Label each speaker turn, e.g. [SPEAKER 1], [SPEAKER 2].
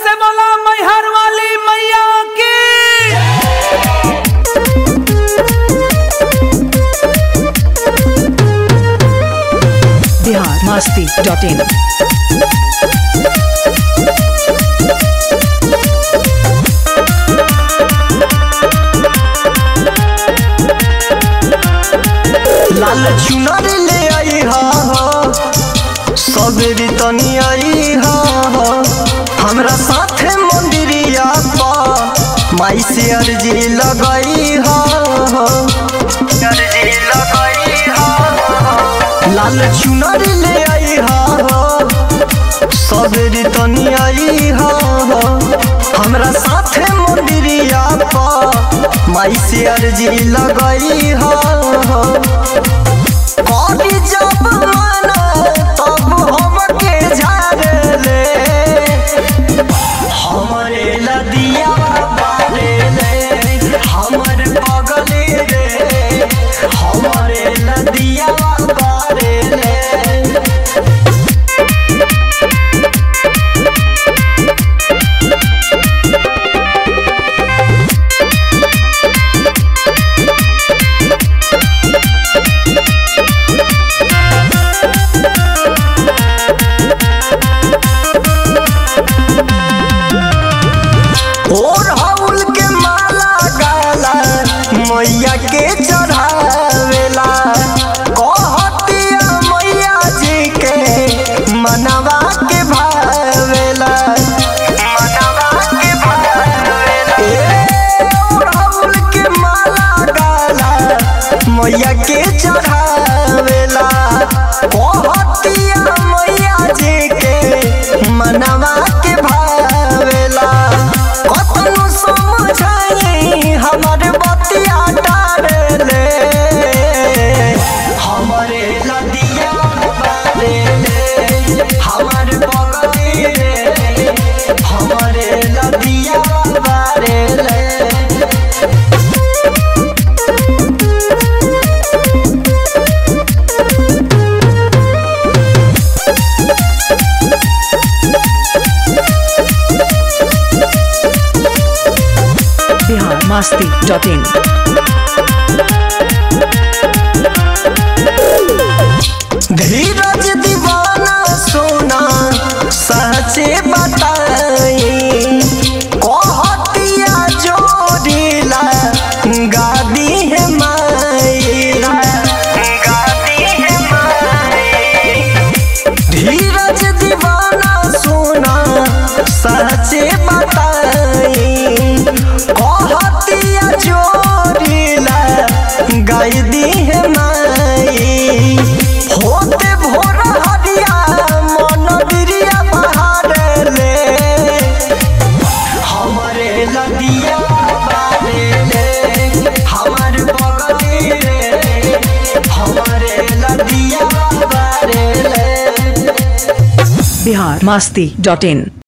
[SPEAKER 1] से बोला मैहर वाली मैया की
[SPEAKER 2] बिहार मस्ती डॉट इन
[SPEAKER 3] लाल चुनर ले आई हा सबेरी तनी आई हा हमरा साथे मंदिरिया पा माई से अर्जी लगाई हा अर्जी लगाई हा लाल चुनर ले आई हा सबेरी तनी आई हा हमरा साथे मंदिरिया पा माई से अर्जी लगाई हा करी जब मना तब हमके झाड़ ले हमरे लदिया बारे ले हमर पगले रे हमरे लदिया बारे ले और हौल के माला गाला मैया के चढ़ावेला कहतिया मैया जी के मनवा के भावेला मनवा के भावेला ए और हौल के माला गाला मैया के चढ़ावेला कहतिया मैया जी के मनवा के भावेला कतनु समझाई हमर बतिया डारे हमरे लदिया बारे ले हमर बगली रे हमरे लदिया बारे ले
[SPEAKER 2] बिहार मस्ती डॉट इन
[SPEAKER 3] धीरज दीवाना सोना सचे बताई कहतिया जोड़ीला गादी है माई गादी है माई धीरज दीवाना सोना सचे बताई कहतिया जोड़ीला गाय दी है माई होते भोर हरिया मन बिरिया बहार ले हमरे लदिया बारे ले हमर बगली रे हमरे लदिया बारे ले
[SPEAKER 2] बिहार मस्ती डॉट इन